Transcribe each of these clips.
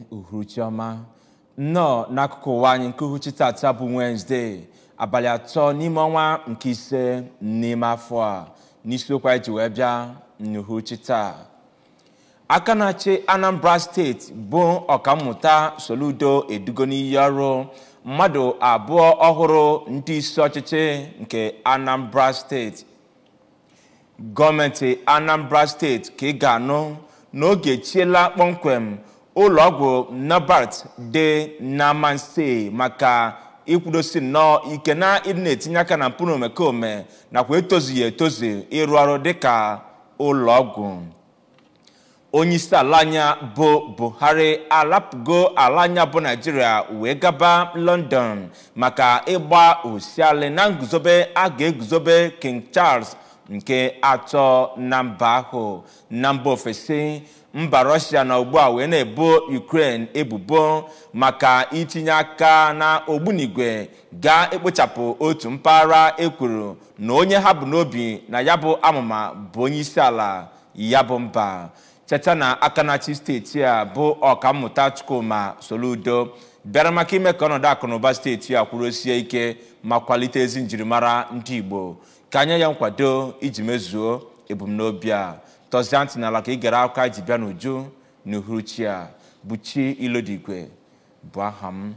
uhuruchi ọma nnọọ n'akụkụ ụwa anyị nke uhuchi tata bụ wenezdee abalị atọ n'ime ọnwa nke ise n'ime afọ a n'isiokwu anyị ji wee bịa n'uhuruchi taa aka na-achị anambra steeti bụ ọkammụta soludo edugo n'iyi ọrụ mmadụ abụọ ọhụrụ ndị isi ọchịchị nke anambra steeti gọọmenti anambra steeti ka ị ga-anụ n'oge chiela kpọmkwem ụlọọgwụ nobert dị n'amanse maka ikwudosi nnọọ ike na ịdị na-etinye aka na mpụ na omekome nakwa etozughị etozu ịrụ ọrụ dịka ụlọọgwụ onye isi ala anya bụ buhari alapụgo ala anya bụ naijiria wee gaba london maka ịgba osialị na nguzobe a ga-eguzobe king charles nke atọ na mba ahụ na mba ofesi mba rọshia na ugbu a wee na-ebo ukraine ebubo maka itinye aka na ogbunigwe ga-ekpochapụ otu mpaghara ekwuru na onye ha bụ n'obi na ya bụ amụma bụ onye isi ala ya bụ mba cheta na aka na-achị steeti a bụ ọkammụta chukwuma soludo bịara maka ime ka ọnọdụ akụnụba steeti a kwurosie ike ma kwalite ezi njirimara ndị igbo ka anya ya nkwado iji mezuo ebumnobi a tọzie ntị n'ala ka ị gere akụkọ ji bịa n'uju n'uhuruchi a bụ chi ilodigwe bụ aha m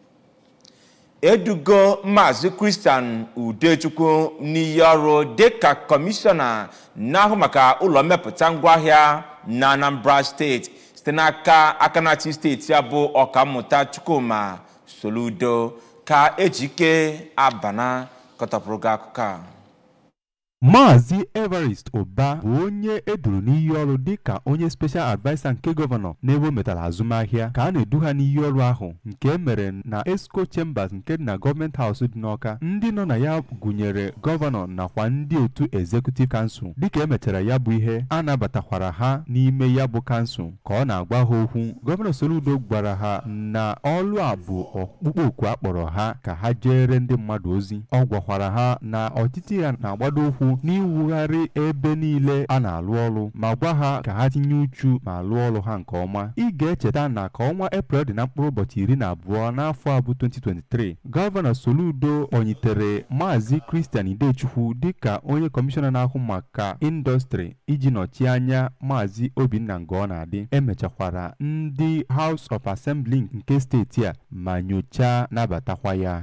edugo maazị kristian udechukwu n'iyi ọrụ dịka kọmishọna na-ahụ maka ụlọ mmepụta ngwaahịa na anambra steeti site n'aka aka na-achị steeti a bụ ọkammụta chukwuma soludo ka ejike abana kọtọpụrụ gị akụkọ a Maazị Evarist Ụba bụ onye eduru n'iyi ọrụ dịka onye special adviser nke gọvanọ n'ebe o metara azụmahịa ka a na-edu ha n'iyi ọrụ ahụ nke e mere na Esco Chambers nke dị na gọọmenti haus dị n'Ọka ndị nọ na ya gụnyere gọvanọ nakwa ndị otu executive kansụl dịka emechara ya bụ ihe a nabatakwara ha n'ime ya bụ kansụl ka ọ na-agwa ha okwu gọvanọ Soludo gwara ha na ọlụ a bụ ọkpụkpọ oku a kpọrọ ha ka ha jere ndị mmadụ ozi ọ gwakwara ha na ọtịtị ya na-agbado ụkwụ n'iwugharị ebe niile a na-alụ ọrụ ma gwa ha ka ha tinye uchu ma lụọ ọrụ ha nke ọma ị ga-echeta na ka ọnwa eprel dị na mkpụrụ ụbọchị iri na abụọ n'afọ a bụ 2023 gọvanọ Soludo kpọnyitere maazị Christian Idechukwu dịka onye kọmishọna na-ahụ maka indọstrị iji nọchie anya maazị Obinna Ngọnadị emechakwara ndị House of Assembly nke steeti a ma nyochaa nabatakwa ya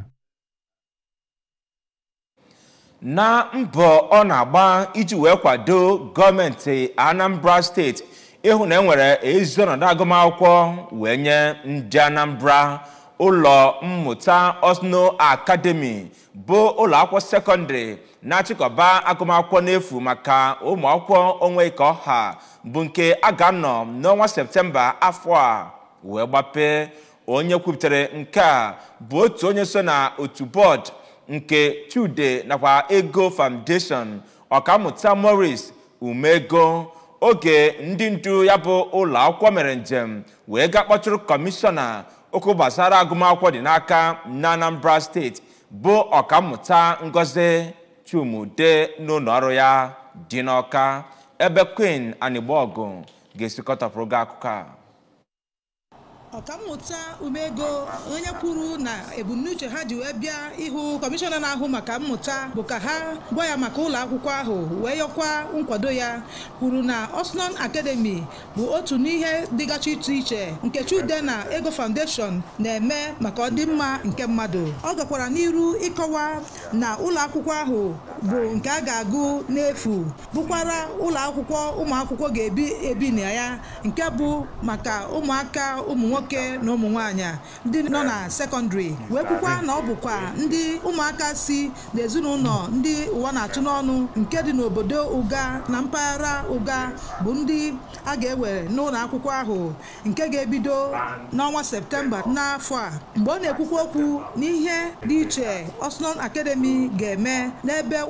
na mbọ ọ na-agba iji wee kwado gọọmenti anambra steeti ịhụ na enwere ezi ọnọdụ agụmakwụkwọ wee nye ndị anambra ụlọ mmụta osno akademi bụ ụlọ akwụkwọ sekọndịrị na-achịkọba agụmakwụkwọ n'efu maka ụmụ akwụkwọ onwe ka ọha bụ nke a ga-anọ n'ọnwa septemba afọ a wee gbapee onye kwupụtara nke a bụ otu onye so na otu bọọdụ nke chude nakwa ego foundation ọkammụta morris umego oge ndị ndu ya bụ ụlọ akwụkwọ mere njem wee gaa kpọtụrụ kọmishọna okwu gbasara agụmakwụkwọ dị n'aka na anambra steeti bụ ọkammụta ngozi chumude n'ụlọ ọrụ ya dị n'ọka ebe queen anịgbaọgụ ga-esikọtapụrụ gị akụkọ a ọkammụta umego onye kwuru na ebumnuche ha ji wee bịa ịhụ kọmishọna na-ahụ maka mmụta bụ ka ha gwa ya maka ụlọ akwụkwọ ahụ wee yọkwa nkwado ya kwuru na osnon academy bụ otu n'ihe dịgachi iche iche nke chude na ego foundation na-eme maka ọdịmma nke mmadụ ọ gakwara n'iru ịkọwa na ụlọ akwụkwọ ahụ bụ nke a ga-agụ n'efu bụkwara ụlọ akwụkwọ ụmụ akwụkwọ ga-ebi ebi na ya nke bụ maka ụmụaka ụmụ nwoke nwoke na ụmụ nwaanyị ndị nọ na sekọndịrị wee kwukwa na ọ bụkwa ndị ụmụaka si n'ezinụlọ ndị ụwa na-atụ n'ọnụ nke dị n'obodo ụga na mpaghara ụga bụ ndị a ga-ewere n'ụlọ akwụkwọ ahụ nke ga-ebido n'ọnwa septemba n'afọ a mgbe ọ na-ekwukwa okwu n'ihe dị iche Osnon Academy ga-eme n'ebe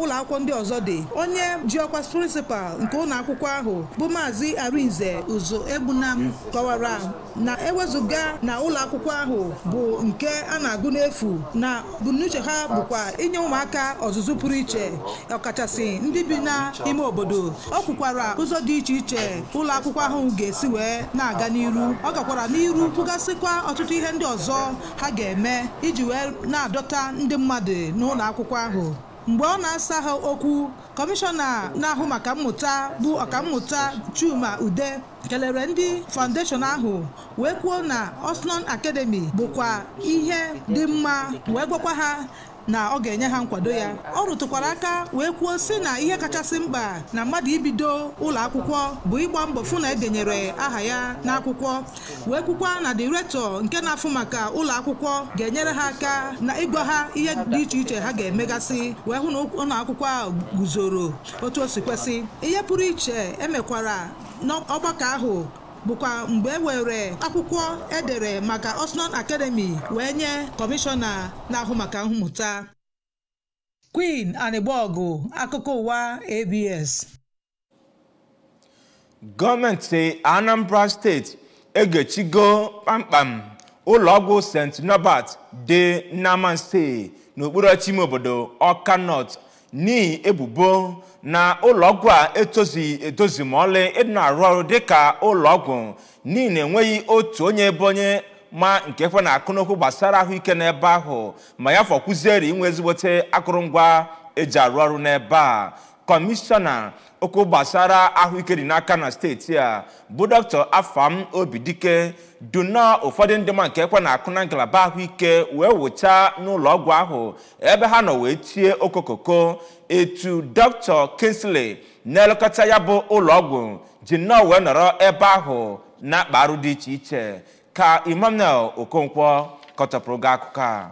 ụlọ akwụkwọ ndị ọzọ dị onye ji ọkwa prịnsịpal nke ụlọ akwụkwọ ahụ bụ maazị arinze uzo egbunam kọwara na ewezụga na ụlọ akwụkwọ ahụ bụ nke a na-agụ n'efu na ebumnuche ha bụkwa inye ụmụaka ọzụzụ pụrụ iche ọkachasị ndị bi n'ime obodo ọ kwukwara ụzọ dị iche iche ụlọ akwụkwọ ahụ ga-esi wee na-aga n'iru ọ gakwara n'iru kwugasịkwa ọtụtụ ihe ndị ọzọ ha ga-eme iji wee na-adọta ndị mmadụ n'ụlọ akwụkwọ ahụ mgbe ọ na-asa ha okwu kọmishọna na-ahụ maka mmụta bụ ọkammụta chuma ude kelere ndị faụndeshọn ahụ wee kwuo na osnon academy bụkwa ihe dị mma wee gwakwa ha na ọ ga-enye ha nkwado ya ọ rụtụkwara aka wee kwuo sị na ihe kachasị mkpa na mmadụ ibido ụlọ akwụkwọ bụ ịgba mbọ fụ na edenyere aha ya n'akwụkwọ wee kwukwa na direktọ nke na-afụ maka ụlọ akwụkwọ ga-enyere ha aka na ịgwa ha ihe dị iche iche ha ga-emegasị wee hụ na ụlọ akwụkwọ ahụ guzoro otu o si kwesị ihe pụrụ iche emekwara n'ọgbakọ ahụ bụkwa mgbe e were akwụkwọ edere maka Osnon Academy wee nye kọmishọna na-ahụ maka mmụta Queen Anịgbọgụ akụkọ ụwa ABS gọọmenti anambra steeti egechigo kpamkpam ụlọọgwụ st norbert dị n'amanse n'okpuru ọchị ime obodo ọka north n'ihi ebubo na ụlọọgwụ a etozi etozi ma ọlị ịdị na-arụ ọrụ dịka ụlọọgwụ n'ihi na enweghị otu onye ebe onye ma nke kwe na akụnụkwụ gbasara ahụike n'ebe ahụ ma ya fọkwuzieri inwe ezigbote akụrụngwa eji arụ ọrụ n'ebe a kọmishọna okwu gbasara ahụike dị n'aka na steeti a bụ dr afam obidike duna ụfọdụ ndị ma nke ekwe na-akụ na ngalaba ahụike wee wụcha n'ụlọ ọgwụ ahụ ebe ha nọ wee tie okokoko etu dr kinsley na-elekọta ya bụ ụlọ ọgwụ ji nnọọ wee nọrọ ebe ahụ na-akpa arụ dị iche iche ka emmanuel okonkwo kọtọpụrụ gị akụkọ a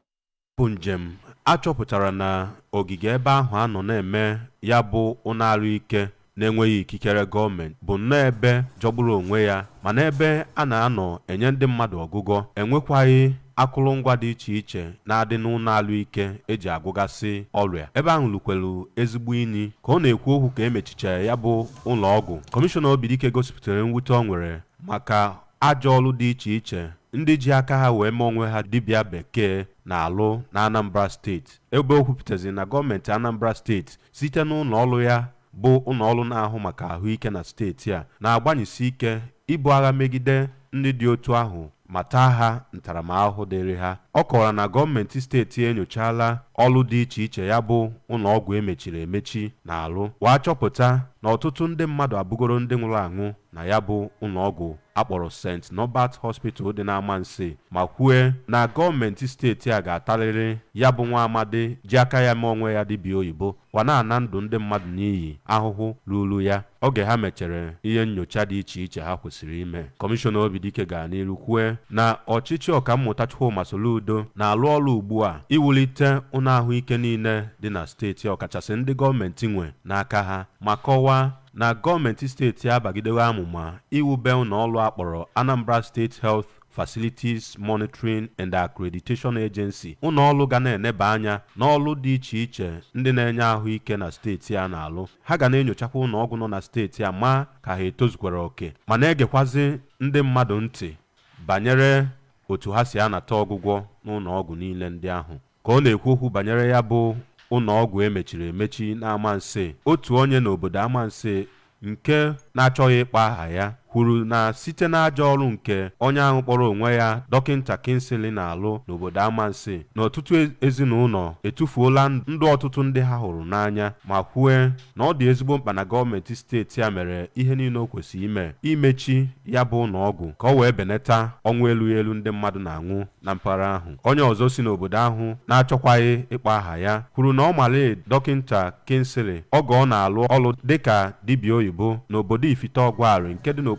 bụ njem achọpụtara na ogige ebe ahụ a nọ na-eme ya bụ ụnarụ ike na-enweghị ikikere gọọmenti bụ nnọọ ebe jọgburu onwe ya mana ebe a na-anọ enye ndị mmadụ ọgụgọ enwekwaghị akụrụngwa dị iche iche na-adị n'ụlọalụ ike eji agụgasị ọrịa ebe ahụ lukwelu ezigbo inyi ka ọ na-ekwu okwu ka emechichara ya bụ ụlọ ọgwụ kọmishọna obidike gosipụtara mwute ọ nwere maka ajọ ọrụ dị iche iche ndị ji aka ha wee mee onwe ha dibịa bekee na-alụ na anambra steeti ebe o kwupụtazi na gọọmenti anambra steeti site n'ụlọ ọrụ ya bụ ụlọ ọrụ na-ahụ maka ahụike na steeti a na-agbanyesi ike ibu agha megide ndị dị otu ahụ ma taa ha ntaramahụhụ dịrị ha ọ kọwara na gọọmenti steeti enyochala ọrụ dị iche iche ya bụ ụlọ ọgwụ emechiri emechi na-alụ wee chọpụta na ọtụtụ ndị mmadụ abụgoro ndị nwụrụ anwụ na ya bụ ụlọ ọgwụ akpọrọ st norbert hospital dị n'amansi ma kwue na gọọmenti steeti a ga-atarịrị ya bụ nwa amadi ji aka ya mee onwe ya dibịa oyibo wa na-ana ndụ ndị mmadụ n'iyi ahụhụ ruru ya oge ha mechere ihe nyocha dị iche iche ha kwesịrị ime kọmishọna obidike gara n'iru kwue na ọchịchị ọkammụta chukwuma soludo na-alụ ọrụ ugbu a iwulite ụlọ ahụike niile dị na steeti ọkachasị ndị gọọmenti nwe n'aka ha ma kọwaa na gọọmenti steeti abagidewo amụma iwube ụlọ ọrụ akpọrọ anambra state health facilities monitoring and accreditation agency ụlọ ọrụ ga na-eneba anya n'ọrụ dị iche iche ndị na-enye ahụike na steeti a na-alụ ha ga na-enyochakwa ụlọ ọgwụ nọ na steeti a ma ka ha etozukwara oke ma na-egekwazi ndị mmadụ ntị banyere otu ha si anata ọgwụgwọ n'ụlọ ọgwụ niile ndị ahụ ka ọ na-ekwu okwu banyere ya bụ ụlọ ọgwụ emechiri emechi n'amanse otu onye n'obodo amanse nke na-achọghị ịkpa aha ya kwuru na site n'ajọ ọrụ nke onye ahụ kpọrọ onwe ya dọkịnta kinsili na-alụ n'obodo amansi na ọtụtụ ezinụlọ etufuola ndụ ọtụtụ ndị ha hụrụ n'anya ma kwue na ọ dị ezigbo mkpa na gọọmenti steeti a mere ihe niile o kwesịrị ime imechi ya bụ ụlọ ọgwụ ka ọ wee benata ọnwụ elu elu ndị mmadụ na-anwụ na mpaghara ahụ onye ọzọ si n'obodo ahụ na-achọkwaghị ịkpa aha ya kwuru na ọ male dọkịnta kinsili oge ọ na-alụ ọrụ dịka dibịa oyibo n'obodo ifite ọgwarị nke dị n'okpuru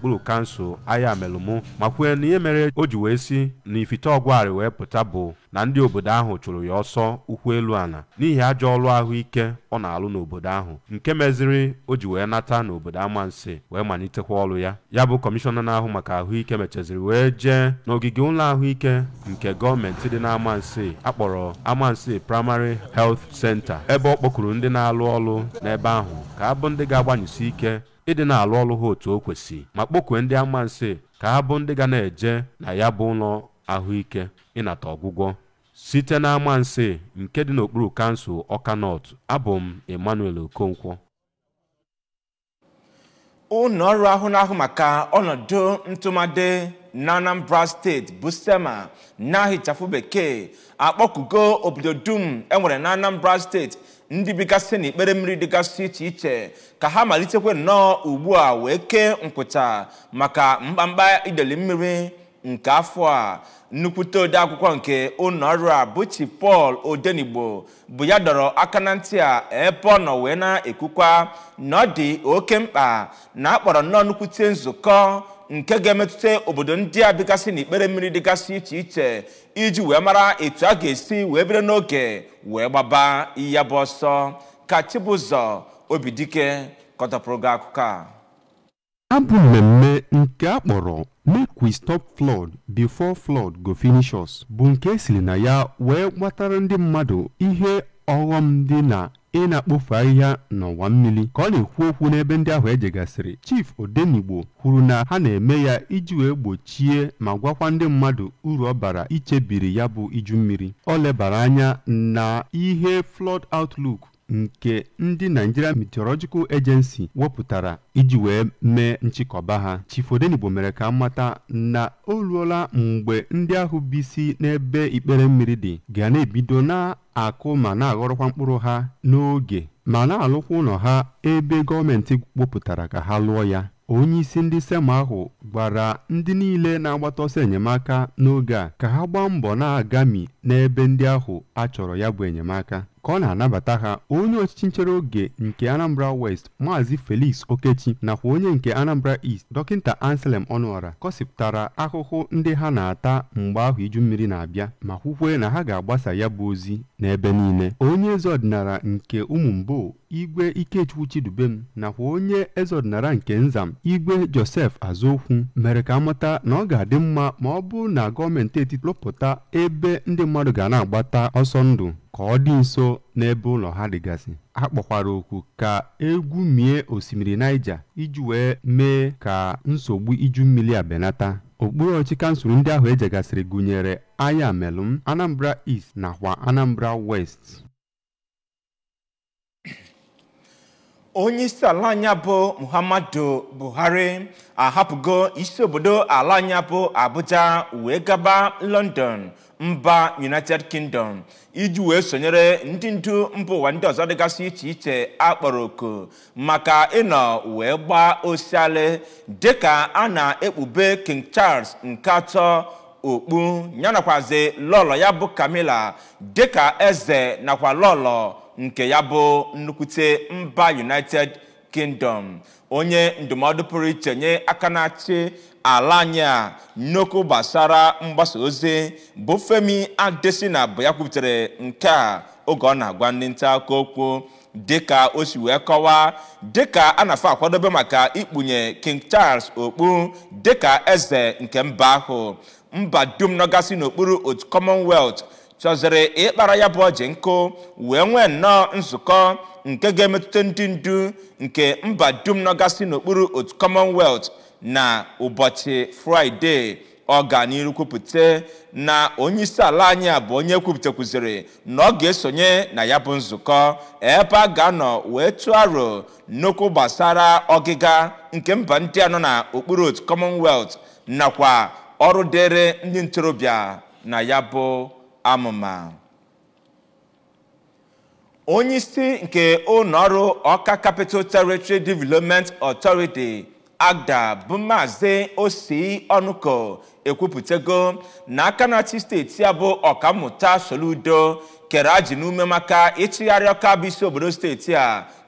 n'okpuru kansụl aya melụmụ ma kwue na ihe mere o ji wee si na ifite ọgwarị wee pụta bụ na ndị obodo ahụ chụrụ ya ọsọ ụkwụ elu ala n'ihi ajọ ọrụ ahụike ọ na-alụ n'obodo ahụ nke meziri o ji wee nata n'obodo amansi wee malitekwa ọrụ ya ya bụ kọmishọna na-ahụ maka ahụike mechaziri wee jee n'ogige ụlọ ahụike nke gọọmenti dị n'amansi akpọrọ amansi primary health center ebe ọ kpọkuru ndị na-alụ ọrụ n'ebe ahụ ka ha bụ ndị ga-agbanyụsi ike ịdị na-alụ ọrụ ha otu o kwesị ma kpọkue ndị amansi ka ha bụ ndị ga na-eje na ya bụ ụlọ ahụike ịnata ọgwụgwọ site na amansi nke dị n'okpuru kansụl ọka nọt abụ m emmanuel okonkwo ụlọ ọrụ ahụ na-ahụ maka ọnọdụ ntụmadị na anambra steeti bụ sema na-ahịchafụ bekee akpọkugo obodo dum enwere na anambra steeti ndị bigasị n'ikpere mmiri dịgasị iche iche ka ha malitekwe nnọọ ugbu a wee kee nkwụcha maka mkpamkpa ideli mmiri nke afọ a nnukwute ode akwụkwọ nke ụlọ ọrụ a bụ chi pọl odenigbo bụ ya dọrọ aka na ntị a ebe ọ nọ wee na-ekwukwa na ọ dị oke mkpa na akpọrọ nnọọ nnukwute nzukọ nke ga-emetụta obodo ndị a dịgasị n'ikpere mmiri dịgasị iche iche iji wee mara etu a ga-esi wee bido n'oge wee gbaba ya bụ ọsọ ka chibụzọ obidike kọtapụrụ gị akụkọ a abụ mmemme nke a kpọrọ make we stop flood before flood go finish us bụ nke esiri na ya wee gbatara ndị mmadụ ihe ọghọm dị na ị na-akpofu ahịhịa n'ọwa mmiri ka ọ na-ekwu okwu n'ebe ndị ahụ ejegasịrị chief odenigbo kwuru na ha na-eme ya iji wee gbochie ma gwakwa ndị mmadụ uru ọ bara ichebiri ya bụ iju mmiri ọ lebara anya na ihe flood outlook nke ndị Nigeria Meteorological Agency wepụtara iji wee mee nchịkọba ha Chief Odenigbo mere ka mmata na o ruola mgbe ndị ahụ bisi n'ebe ikpere mmiri dị ga na-ebido na-akụ ma na-aghọrọkwa mkpụrụ ha n'oge ma na-alụkwa ụlọ ha ebe gọọmenti wepụtara ka ha lụọ ya onye isi ndị sema ahụ gwara ndị niile na-agbata ọsọ enyemaka n'oge a ka ha gbaa mbọ na-agami n'ebe ndị ahụ a chọrọ ya bụ enyemaka ka ọ na-anabata ha onye ọchịchị nchere oge nke Anambra West Maazị Felix Okechi nakwa onye nke Anambra East dọkịta Anselm Ọnụọra kọsịpụtara ahụhụ ndị ha na-ata mgbe ahụ iju mmiri na-abịa ma kwukwe na ha ga-agbasa ya bụ ozi n'ebe niile onye eze ọdịnala nke ụmụ mbo igwe ikechukwu chidubem nakwa onye eze ọdịnala nke nzam igwe josef azokwu mere ka amata na ọ ga-adị mma ma ọ bụrụ na gọọmenti etiti lụpụta ebe ndị mmadụ ga na-agbata ọsọ ndụ ka ọ dị nso n'ebe ụlọ ha dịgasị a kpọkwara oku ka egwu mie osimiri Niger iji wee mee ka nsogbu iju mmiri a benata okpuru ọchị kansụl ndị ahụ ejegasịrị gụnyere aya melụm Anambra East nakwa Anambra West onye isi ala anyị bụ muhammadu buhari ahapụgo isi obodo ala anyị bụ abuja wee gaba london mba united kingdom iji wee sonyere ndị ndu mba ụwa ndị ọzọ dịgasị iche iche akpọrọ oku maka ịnọ wee gbaa osialị dịka a na-ekpube king charles nke atọ okpu yanakwazi lọlọ ya bụ kamila dịka eze nakwa lọlọ nke ya bụ nnukwute mba united kingdom onye ndụmọdụ pụrụ iche nye aka na-achị ala anyị a nnukwu gbasara mgbasa ozi bụ femi adesina bụ ya kwuputere nke a oge ọ na-agwa ndị nta akụkọ okwu dịka o si wee kọwaa dịka a na-afọ akwadobe maka ikpunye king charles okpu dịka eze nke mba ahụ mba dum nọgasị n'okpuru otu commonwealth chọziri ịkpara ya bụ ọjị nkụ wee nwee nnọọ nzukọ nke ga-emetụta ndị ndu nke mba dum nọgasị n'okpuru otu commonwealth na ụbọchị fraịde ọ ga n'iru kwupụta na onye isi ala anyị a bụ onye kwupụtakwuziri na ọ ga-esonye na ya bụ nzukọ ebe a ga-anọ wee tụọ aro nnukwu gbasara ọgịga nke mba ndị a nọ na okpuru otu commonwealth nakwa ọrụ dịrị ndị ntorobịa na ya bụ amụma onye isi nke ụlọọrụ ọka capital territory development authority agda bụ maazị osi ọnụko ekwupụtago na aka na-achị steeti ya bụ ọkammụta soludo kere ajị n'ume maka ịchịgharị ọka bụ isi obodo steeti a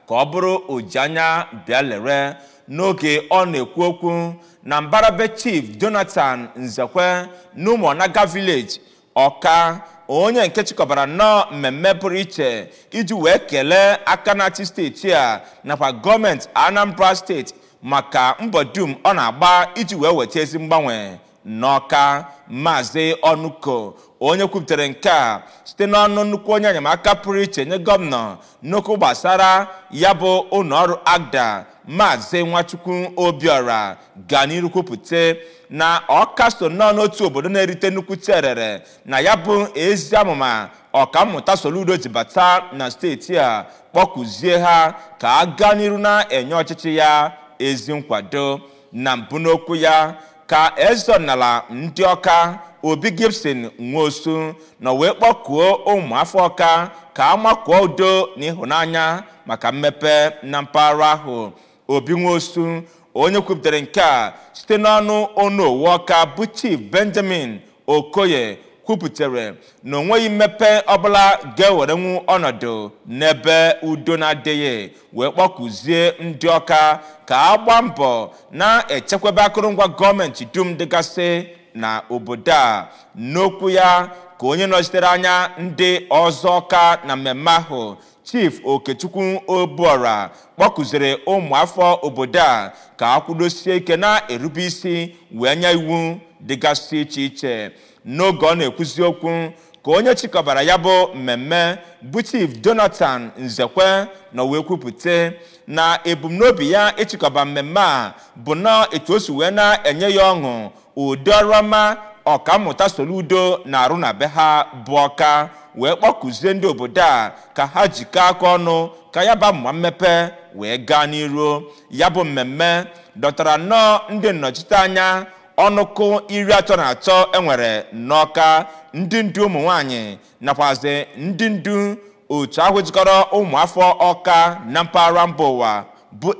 ka ọ bụrụ ojianya bịa lere n'oge ọ na-ekwu okwu na mbarabe chief jonathan nzekwe n'ụmụọnaga village ọka onye nke chịkọbara nnọọ mmemme pụrụ iche iji wee kelee aka na-achị steeti a nakwa gọọmenti anambra steeti maka mbọ dum ọ na-agba iji wee weta ezi mgbanwe n'ọka maazị ọnụko onye kwupụtara nke a site n'ọnụ nnukwu onye enyemaka pụrụ iche nye gọvanọ n'okwu gbasara ya bụ ụlọọrụ agda maazị nwachukwu obiora ga n'iru kwupụta na ọka so nnọọ n'otu obodo na-erite nnukwu terere na ya bụ ezi amụma ọkammụta soludo ji bata na steeti a kpọkụzie ha ka a gaa n'iru na-enye ọchịchị ya ezi nkwado na mbụ n'okwu ya ka eze ọdịnala ndị ọka obi gibson nwosu na wee kpọkuo ụmụafọ ọka ka a makụọ udo na ịhụnanya maka mmepe na mpaghara ahụ obi nwosu onye kwupụtara nke a site n'ọnụ onu owu ọka bụ chief benjamin okoye kwupụtara na onweghị mmepe ọbụla ga-ewerenwu ọnọdụ n'ebe udo na-adịghị wee kpọkụzie ndị ọka ka a gbaa mbọ na-echekwaba akụrụngwa gọọmenti dum dịgasị na obodo a n'okwu ya ka onye nọchitere anya ndị ọzọ ọka na mmemme ahụ chief okechukwu obuora kpọkụziri ụmụafọ obodo a ka a kwudosie ike na-erube isi wee nye iwu dịgasị iche iche n'oge ọ na-ekwuzi okwu ka onye chịkọbara ya bụ mmemme bụ chief jonathan nzekwe na wee kwupụta na ebumnobi ya ịchịkọba mmemme a bụ na etu o si wee na-enye ya ọṅụ ụdị ọrụ ọma ọkammụta soludo na-arụ na be ha bụ ọka wee kpọkụzie ndị obodo a ka ha jikọọ aka ọnụ ka ya ba mma mmepe wee gaa n'iru ya bụ mmemme dọtara nnọọ ndị nnọchite anya ọnụkụ iri atọ na atọ enwere n'ọka ndị ndu ụmụ nwanyị nakwazi ndị ndu otu ahụ jikọrọ ụmụafọ ọka na mpaghara mba ụwa bụ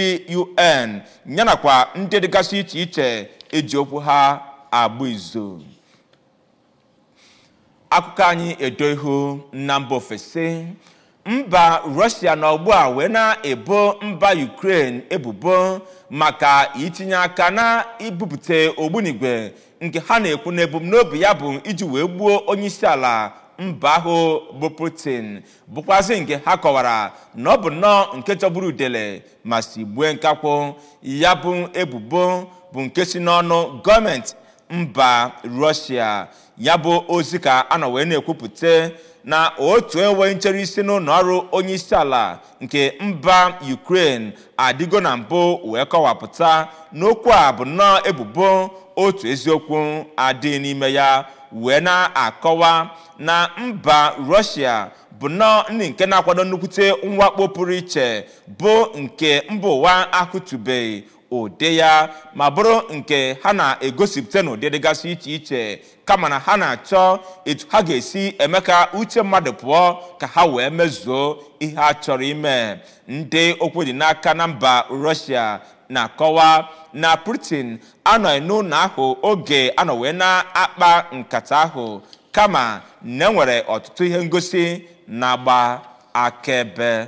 adun yanakwa ndị dịgasị iche iche eji okwu ha agba izu akụkọ anyị edo ihu na mba ofesi mba rọshia na ugbu a wee na-ebo mba ukraine ebubo maka itinye aka na ibupụta ogbunigwe nke ha na-ekwu na ebumnobi ya bụ iji wee gbuo onye isi ala mba ahụ bụ putin bụkwazị nke ha kọwara na ọ bụ nnọọ nke chọgburu udele ma si gbue nkakwụ ya bụ ebubo bụ nke si n'ọnụ gọọmenti mba rọshia ya bụ ozi ka a nọ wee na-ekwupụta na otu enwe nchere isi n'ụlọ ọrụ onye isi ala nke mba ukraine adịgo na mbụ wee kọwapụta n'okwu a bụ nnọọ ebubo otu eziokwu adị n'ime ya wee na-akọwa na mba rọshia bụ nnọọ ndị nke na-akwado nnukwute mwakpo pụrụ iche bụ nke mba ụwa ahụtụbeghị ụdị ya ma bụrụ nke ha na-egosipụta n'ụdị dịgasị iche iche kama na ha na-achọ etu ha ga-esi eme ka uche mmadụ pụọ ka ha wee mezuo ihe a chọrọ ime ndị okwu dị n'aka na mba rọshia na-akọwa na putin anọghị n'ụlọ ahụ oge anọ wee na-akpa nkata ahụ kama na enwere ọtụtụ ihe ngosi na-agba akaebe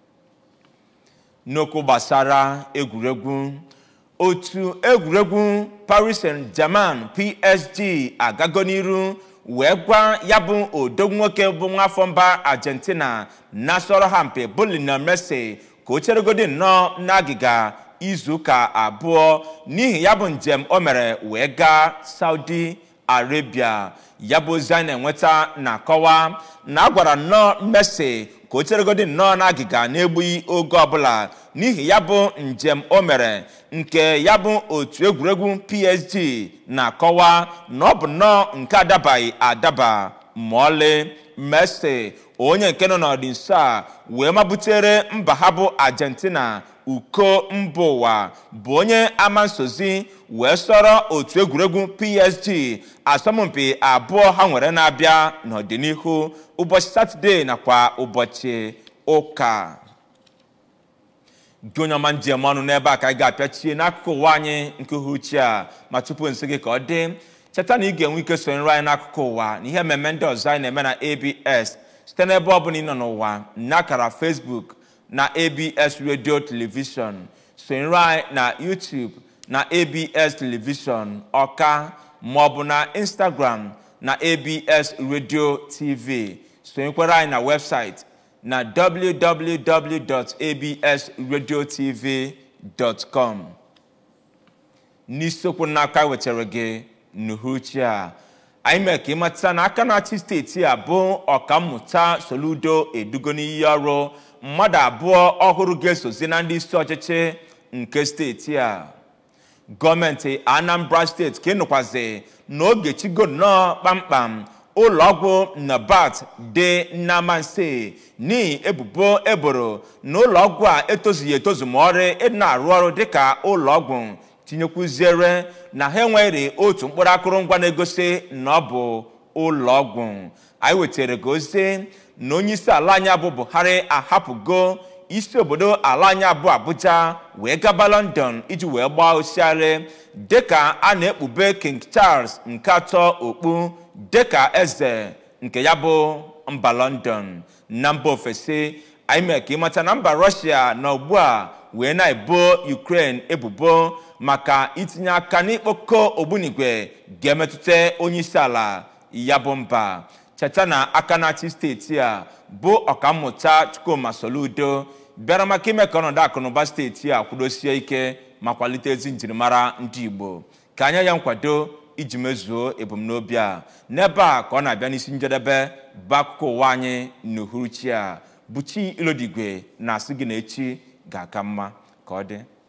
n'okwu gbasara egwuregwu otu egwuregwu paris saint-germain psg agago n'iru wee gwa ya bụ odogwu nwoke bụ nwafọ mba argentina na-asọrọ ha mpe bụ lionel messi ka o cheregodi nnọọ n'agịga izuụka abụọ n'ihi ya bụ njem o mere wee gaa saudi arabia ya bụ ozi anyị na-enweta na-akọwa na a gwara nnọọ messi ka o cheregodi nnọọ n'agịga na-egbughị oge ọbụla n'ihi ya bụ njem o mere nke ya bụ otu egwuregwu psg na-akọwa na ọ bụ nnọọ nke adabaghị adaba ma ọlị messi onye nke nọ n'ọdị nso a wee mabutere mba ha bụ argentina uko mba ụwa bụ onye ama nsozi wee sọrọ otu egwuregwu psg asọmpi abụọ ha nwere na-abịa n'ọdịnihu ụbọchị satọde nakwa ụbọchị ụka gị onye ọma njem ọnụ n'ebe a ka anyị ga-apịachie n'akụkụ ụwa anyị nke uhuchi a ma tupu nsị gị ka ọ dị cheta na ị ga-enwe ike sonyere anyị n'akụkụ ụwa na ihe mmemme ndị ọzọ anyị na-eme na abs site n'ebe ọ bụla ị nọ n'ụwa n'akara facebook na abs radio television sonyere anyị na youtube na abs television ọka maọbụ na instagram na abs radio tv sonyekwara anyị na webụsaịtị na www.absradiotv.com n'isiokwu n'aka wetara gị n'uhuruchi a anyị mere ka ịmata na aka na-achị steeti a bụ ọkammụta soludo edugo n'iyi ọrụ mmadụ abụọ ọhụrụ ga-esozi na ndị isi ọchịchị nke steeti a gọọmenti anambra steeti ka ịnụkwazi n'oge chigo nnọọ kpamkpam ụlọọgwụ nabat dị namanse n'ihi ebubo eboro na ụlọọgwụ a etozughị etozu ma ọrụ ịdị na-arụ ọrụ dịka ụlọọgwụ tinyekwuziere na ha enweghị otu mkpụrụ akụrụngwa na-egosi na ọ bụ ụlọọgwụ anyị wetara gị ozi na onye isi ala anyị bụ buhari ahapụgo isi obodo ala anyị abụ abuja wee gaba london iji wee gbaa osiari dịka a na-ekpube king charles nke atọ okpu dịka eze nke ya bụ mba london na mba ofesi anyị mere ka ịmata na mba rọshia na ugbu a wee na-ebo ukraine ebubo maka itinye aka n'ikpokọ ogbunigwe ga-emetụta onye isi ala ya bụ mba cheta na aka na-achị steeti a bụ ọkammụta chukwuma soludo bịara maka ime ka ọnọdụ akụnụba steeti a kwudosie ike ma kwalite ezi njirimara ndị igbo ka anya ya nkwado iji mezuo ebumnobi a n'ebe a ka ọ na-abịa n'isi njedebe bụ akụkọ ụwa anyị n'uhuruchi a buchi ilodigwe na-asị gị na echi ga-aka mma ka ọ dị